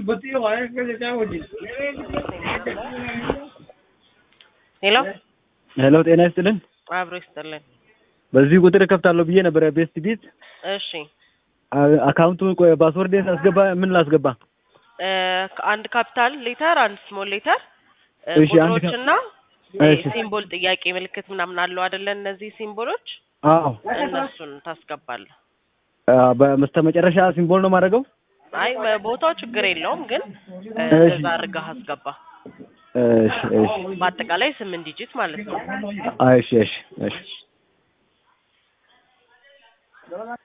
ሄሎ ሄሎ ጤና ይስጥልን። አብሮ ይስጥልን። በዚህ ቁጥር እከፍታለሁ ብዬ ነበረ ቤስት ቢት እሺ አ- አካውንቱ ቆይ ፓስወርድ አስገባ ምን ላስገባ? እ፣ አንድ ካፒታል ሌተር አንድ ስሞል ሌተር እሺ፣ አንድ ካ- ቁጥሮችና እሺ። ሲምቦል ጥያቄ ምልክት ምናምን አለው አይደለ? እነዚህ ሲምቦሎች አዎ እነሱን ታስገባለህ። አ፣ በስተመጨረሻ ሲምቦል ነው የማደርገው። አይ ቦታው ችግር የለውም ግን እ፣ እሺ። እዛ አድርገህ አስገባ። እሺ እሺ በአጠቃላይ ስምንት ዲጂት ማለት ነው። አይ፣ እሺ እሺ እሺ